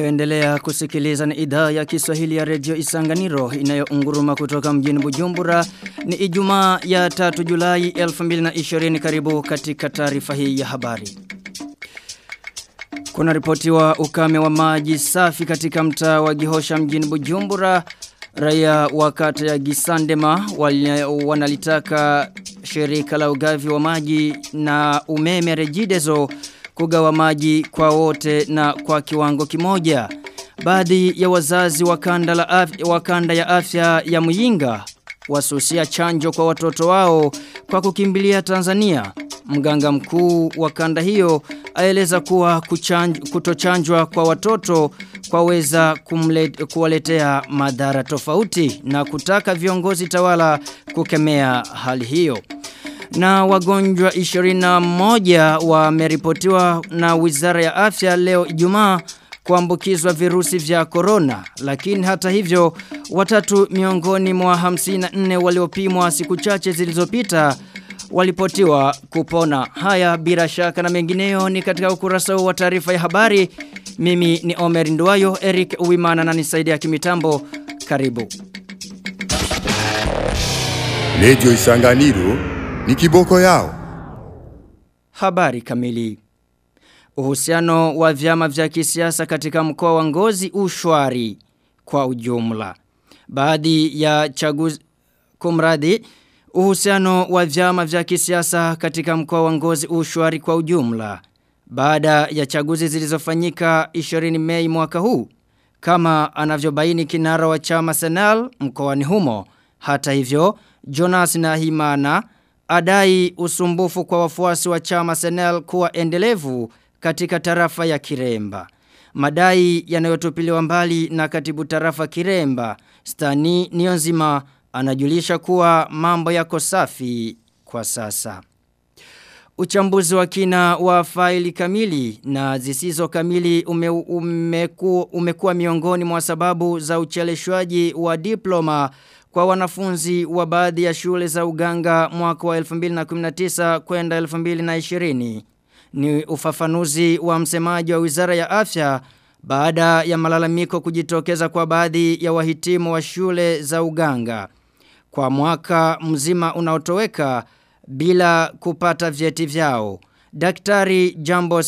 Unayoendelea kusikiliza ni idhaa ya Kiswahili ya redio Isanganiro inayounguruma kutoka mjini Bujumbura ni Ijumaa ya 3 Julai 2020 karibu katika taarifa hii ya habari. Kuna ripoti wa ukame wa maji safi katika mtaa wa Gihosha mjini Bujumbura. Raia wa kata ya Gisandema wanalitaka shirika la ugavi wa maji na umeme Regideso kugawa maji kwa wote na kwa kiwango kimoja. Baadhi ya wazazi wa kanda, la afya, wa kanda ya afya ya Muyinga wasusia chanjo kwa watoto wao kwa kukimbilia Tanzania. Mganga mkuu wa kanda hiyo aeleza kuwa kuchanj, kutochanjwa kwa watoto kwaweza kuwaletea madhara tofauti na kutaka viongozi tawala kukemea hali hiyo. Na wagonjwa 21 wameripotiwa na Wizara ya Afya leo Ijumaa kuambukizwa virusi vya corona lakini hata hivyo watatu miongoni mwa 54 waliopimwa siku chache zilizopita walipotiwa kupona. Haya bila shaka na mengineyo ni katika ukurasa wa taarifa ya habari. Mimi ni Omer Nduwayo, Eric Uwimana na nisaidia kimitambo. Karibu. Lejo Isanganiro ni kiboko yao. Habari kamili. Uhusiano wa vyama vya kisiasa katika mkoa wa Ngozi ushwari kwa ujumla. Baadhi ya chaguzi kumradi uhusiano wa vyama vya kisiasa katika mkoa wa Ngozi ushwari kwa ujumla. Baada ya chaguzi zilizofanyika 20 Mei mwaka huu kama anavyobaini kinara wa chama Senal mkoani humo. Hata hivyo Jonas Nahimana adai usumbufu kwa wafuasi wa chama Senel kuwa endelevu katika tarafa ya Kiremba. Madai yanayotupiliwa mbali na katibu tarafa Kiremba, Stani Nionzima anajulisha kuwa mambo yako safi kwa sasa. Uchambuzi wa kina wa faili kamili na zisizo kamili ume, umeku, umekuwa miongoni mwa sababu za ucheleshwaji wa diploma kwa wanafunzi wa baadhi ya shule za uganga mwaka wa 2019 kwenda 2020. Ni ufafanuzi wa msemaji wa Wizara ya Afya baada ya malalamiko kujitokeza kwa baadhi ya wahitimu wa shule za uganga. Kwa mwaka mzima unaotoweka bila kupata vyeti vyao. Daktari Jambo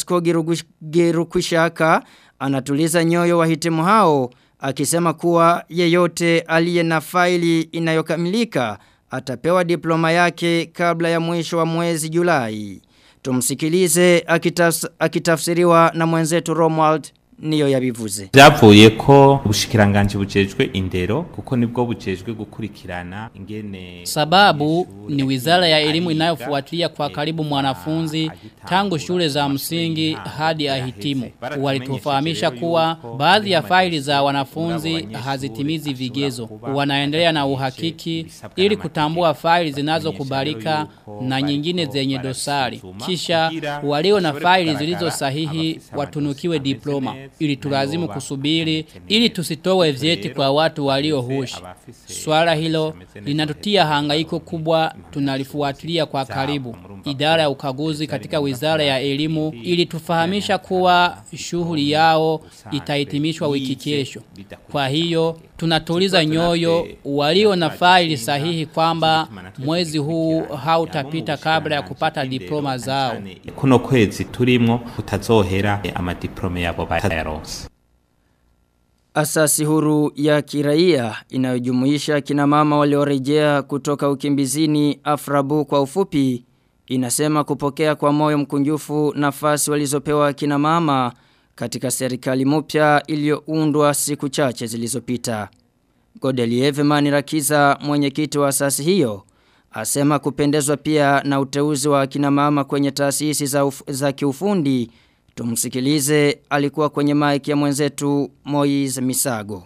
Skogirukushaka anatuliza nyoyo wahitimu hao akisema kuwa yeyote aliye na faili inayokamilika atapewa diploma yake kabla ya mwisho wa mwezi Julai. Tumsikilize akitaf, akitafsiriwa na mwenzetu Romuald niyo yabivuze byavuye ko ubushikiranganje bujejwe indero kuko nibwo bujejwe gukurikirana ingene sababu ni wizara ya elimu inayofuatilia kwa karibu mwanafunzi tangu shule za msingi hadi ahitimu walitufahamisha kuwa baadhi ya faili za wanafunzi hazitimizi vigezo wanaendelea na uhakiki ili kutambua faili zinazokubalika na nyingine zenye dosari kisha walio na faili zilizo sahihi watunukiwe diploma ili tulazimu kusubiri ili tusitowe vyeti kwa watu walio hushi. Swala hilo linatutia hangaiko kubwa tunalifuatilia kwa karibu. Idara ya ukaguzi katika wizara ya elimu ili tufahamisha kuwa shughuli yao itahitimishwa wiki kesho. Kwa hiyo tunatuliza nyoyo walio na faili sahihi kwamba mwezi huu hautapita kabla ya kupata diploma zao. Kuno kwezi turimwo kutazohera amadiplome yabo batayaronse. Asasi huru ya kiraia inayojumuisha kina mama waliorejea kutoka ukimbizini Afrabu kwa ufupi inasema kupokea kwa moyo mkunjufu nafasi walizopewa kina mama katika serikali mpya iliyoundwa siku chache zilizopita. Godelieve Manirakiza mwenyekiti wa asasi hiyo asema kupendezwa pia na uteuzi wa kina mama kwenye taasisi za, uf, za kiufundi tumsikilize alikuwa kwenye mic ya mwenzetu Moiz Misago.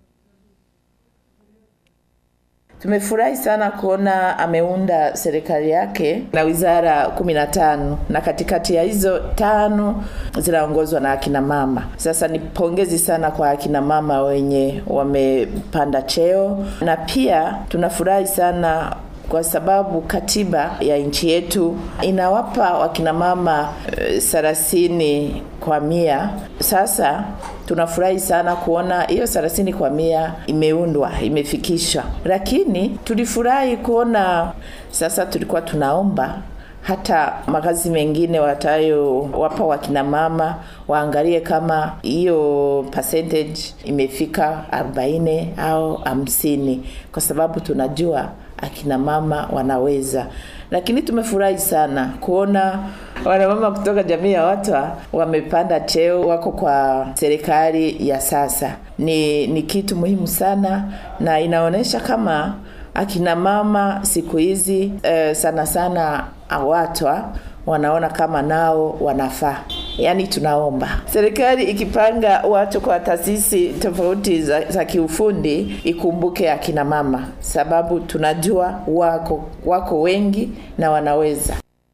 Tumefurahi sana kuona ameunda serikali yake na wizara 15 na katikati ya hizo tano zinaongozwa na akina mama. Sasa ni pongezi sana kwa akina mama wenye wamepanda cheo na pia tunafurahi sana kwa sababu katiba ya nchi yetu inawapa wakina mama thelathini kwa mia. Sasa tunafurahi sana kuona hiyo 30 kwa mia imeundwa, imefikishwa. Lakini tulifurahi kuona sasa tulikuwa tunaomba hata makazi mengine watayo wapa wakina mama waangalie kama hiyo percentage imefika 40 au 50 kwa sababu tunajua akina mama wanaweza lakini tumefurahi sana kuona wanamama kutoka jamii ya Watwa wamepanda cheo, wako kwa serikali ya sasa. Ni, ni kitu muhimu sana na inaonyesha kama akina mama siku hizi eh, sana sana Watwa wanaona kama nao wanafaa. Yaani tunaomba serikali ikipanga watu kwa taasisi tofauti za, za kiufundi ikumbuke akina mama, sababu tunajua wako wako wengi na wanaweza.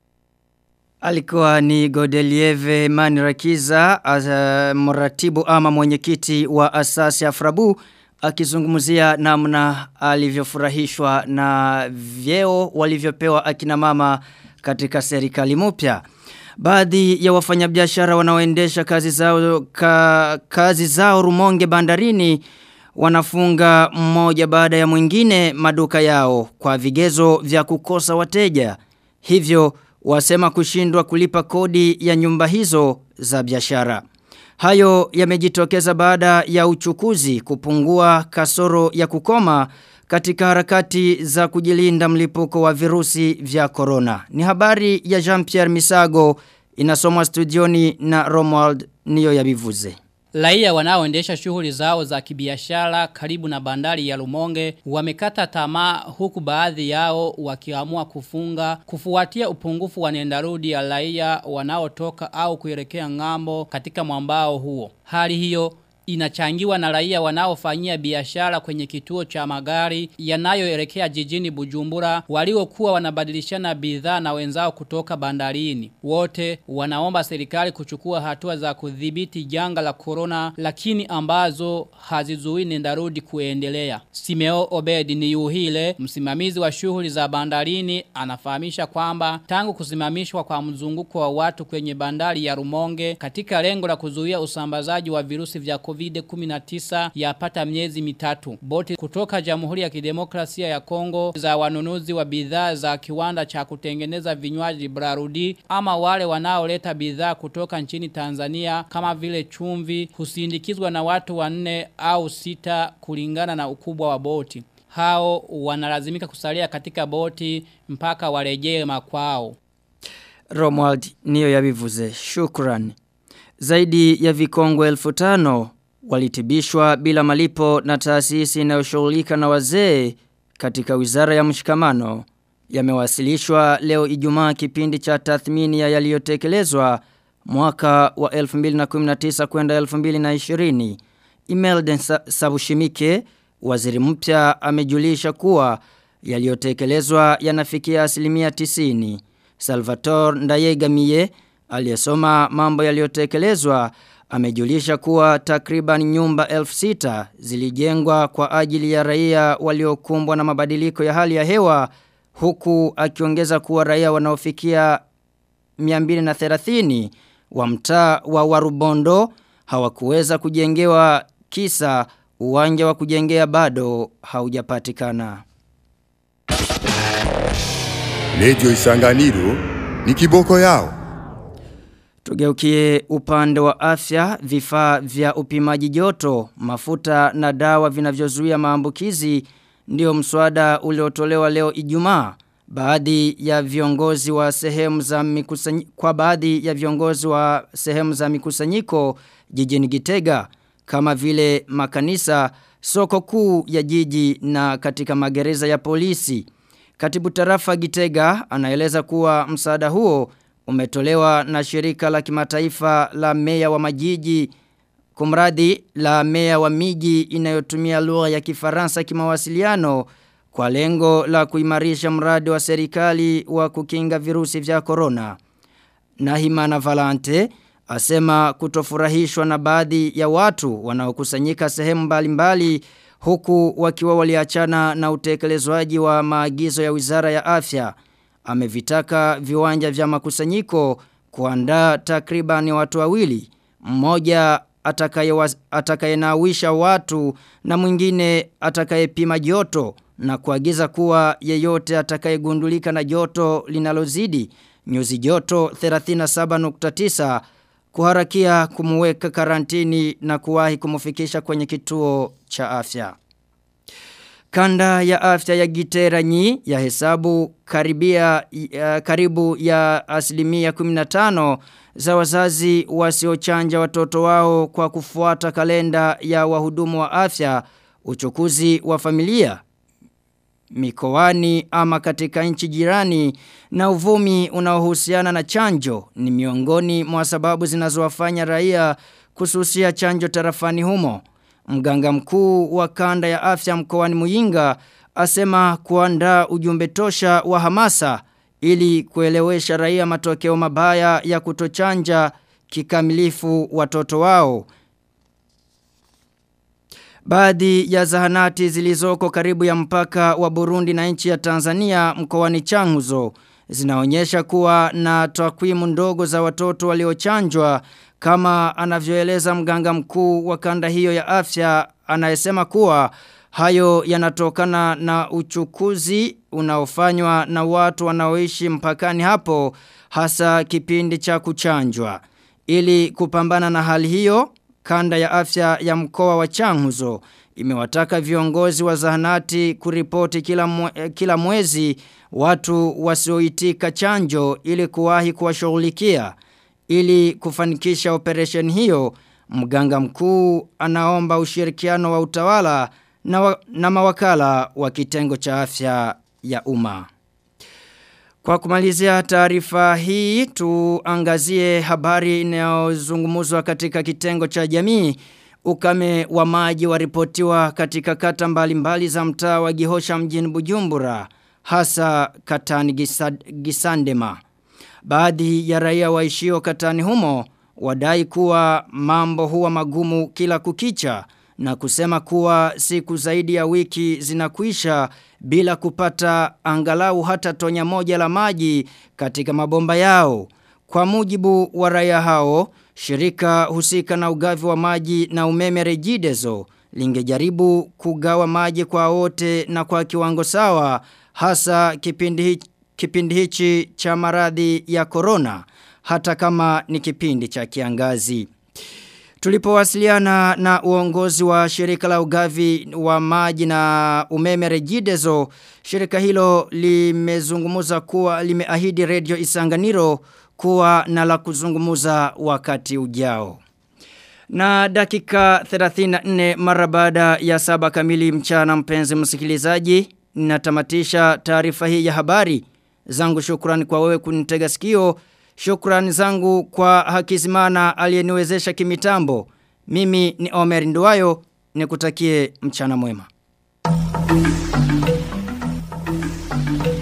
Alikuwa ni Godelieve Manirakiza, uh, mratibu ama mwenyekiti wa asasi Afrabu akizungumzia namna alivyofurahishwa na vyeo walivyopewa akina mama katika serikali mpya. Baadhi ya wafanyabiashara wanaoendesha kazi zao ka, kazi zao Rumonge bandarini wanafunga mmoja baada ya mwingine maduka yao kwa vigezo vya kukosa wateja. Hivyo wasema kushindwa kulipa kodi ya nyumba hizo za biashara. Hayo yamejitokeza baada ya uchukuzi kupungua kasoro ya kukoma katika harakati za kujilinda mlipuko wa virusi vya corona. Ni habari ya Jean-Pierre Misago inasomwa studioni na Romuald Niyo Yabivuze. Raia wanaoendesha shughuli zao za kibiashara karibu na bandari ya Lumonge wamekata tamaa huku baadhi yao wakiamua kufunga kufuatia upungufu wa nendarudi ya raia wanaotoka au kuelekea ngambo katika mwambao huo. Hali hiyo inachangiwa na raia wanaofanyia biashara kwenye kituo cha magari yanayoelekea jijini Bujumbura waliokuwa wanabadilishana bidhaa na wenzao kutoka bandarini. Wote wanaomba serikali kuchukua hatua za kudhibiti janga la corona lakini ambazo hazizuii nendarudi kuendelea. Simeo Obedi ni yuhile msimamizi wa shughuli za bandarini anafahamisha kwamba tangu kusimamishwa kwa mzunguko wa watu kwenye bandari ya Rumonge katika lengo la kuzuia usambazaji wa virusi vya COVID-19 yapata miezi mitatu. Boti kutoka Jamhuri ya Kidemokrasia ya Kongo za wanunuzi wa bidhaa za kiwanda cha kutengeneza vinywaji Brarudi ama wale wanaoleta bidhaa kutoka nchini Tanzania kama vile chumvi husindikizwa na watu wanne au sita kulingana na ukubwa wa boti. Hao wanalazimika kusalia katika boti mpaka warejee makwao. Romuald niyo yabivuze. Shukran. Zaidi ya vikongwe elfu tano walitibishwa bila malipo na taasisi inayoshughulika na wazee katika wizara ya mshikamano yamewasilishwa leo Ijumaa kipindi cha tathmini ya yaliyotekelezwa mwaka wa 2019 kwenda 2020 Imelden Sabushimike waziri mpya amejulisha kuwa yaliyotekelezwa yanafikia asilimia 90 Salvatore Ndayegamiye aliyesoma mambo yaliyotekelezwa amejulisha kuwa takriban nyumba elfu sita zilijengwa kwa ajili ya raia waliokumbwa na mabadiliko ya hali ya hewa huku akiongeza kuwa raia wanaofikia 230 wa mtaa wa Warubondo hawakuweza kujengewa kisa uwanja wa kujengea bado haujapatikana. Lejo Isanganiro ni kiboko yao. Tugeukie upande wa afya, vifaa vya upimaji joto, mafuta na dawa vinavyozuia maambukizi ndio mswada uliotolewa leo Ijumaa. Baadhi ya viongozi wa sehemu za mikusanyiko kwa baadhi ya viongozi wa sehemu za mikusanyiko jijini Gitega kama vile makanisa, soko kuu ya jiji na katika magereza ya polisi. Katibu tarafa Gitega anaeleza kuwa msaada huo umetolewa na shirika la kimataifa la meya wa majiji kumradi la meya wa miji inayotumia lugha ya kifaransa kimawasiliano kwa lengo la kuimarisha mradi wa serikali wa kukinga virusi vya corona. Nahimana Valante asema kutofurahishwa na baadhi ya watu wanaokusanyika sehemu mbalimbali huku wakiwa waliachana na utekelezwaji wa maagizo ya Wizara ya Afya amevitaka viwanja vya makusanyiko kuandaa takriban watu wawili mmoja atakayenawisha watu na mwingine atakayepima joto na kuagiza kuwa yeyote atakayegundulika na joto linalozidi nyuzi joto 37.9 kuharakia kumuweka karantini na kuwahi kumufikisha kwenye kituo cha afya. Kanda ya afya ya Giteranyi ya hesabu karibia ya, karibu ya asilimia 15 za wazazi wasiochanja watoto wao kwa kufuata kalenda ya wahudumu wa afya uchukuzi wa familia mikoani ama katika nchi jirani na uvumi unaohusiana na chanjo ni miongoni mwa sababu zinazowafanya raia kususia chanjo tarafani humo. Mganga mkuu wa kanda ya afya mkoani Muyinga asema kuandaa ujumbe tosha wa hamasa ili kuelewesha raia matokeo mabaya ya kutochanja kikamilifu watoto wao. Baadhi ya zahanati zilizoko karibu ya mpaka wa Burundi na nchi ya Tanzania mkoani Changuzo zinaonyesha kuwa na takwimu ndogo za watoto waliochanjwa kama anavyoeleza mganga mkuu wa kanda hiyo ya afya anayesema kuwa hayo yanatokana na uchukuzi unaofanywa na watu wanaoishi mpakani hapo hasa kipindi cha kuchanjwa. Ili kupambana na hali hiyo, kanda ya afya ya mkoa wa Changuzo imewataka viongozi wa zahanati kuripoti kila, mwe, kila mwezi watu wasioitika chanjo ili kuwahi kuwashughulikia ili kufanikisha operation hiyo mganga mkuu anaomba ushirikiano wa utawala na, wa, na mawakala wa kitengo cha afya ya umma. Kwa kumalizia taarifa hii tuangazie habari inayozungumzwa katika kitengo cha jamii ukame wa maji waripotiwa katika kata mbalimbali mbali za mtaa wa Gihosha mjini Bujumbura hasa katani Gisad, Gisandema. Baadhi ya raia waishio katani humo wadai kuwa mambo huwa magumu kila kukicha na kusema kuwa siku zaidi ya wiki zinakuisha bila kupata angalau hata tonya moja la maji katika mabomba yao. Kwa mujibu wa raia hao, shirika husika na ugavi wa maji na umeme Regideso lingejaribu kugawa maji kwa wote na kwa kiwango sawa hasa kipindi hichi kipindi hichi cha maradhi ya corona hata kama ni kipindi cha kiangazi. Tulipowasiliana na uongozi wa shirika la ugavi wa maji na umeme Regideso, shirika hilo limezungumuza kuwa limeahidi Radio Isanganiro kuwa na la kuzungumuza wakati ujao. Na dakika 34 mara baada ya saba kamili mchana mpenzi msikilizaji, ninatamatisha taarifa hii ya habari. Zangu shukrani kwa wewe kunitega sikio. Shukrani zangu kwa Hakizimana aliyeniwezesha kimitambo. Mimi ni Omer Nduwayo, nikutakie mchana mwema.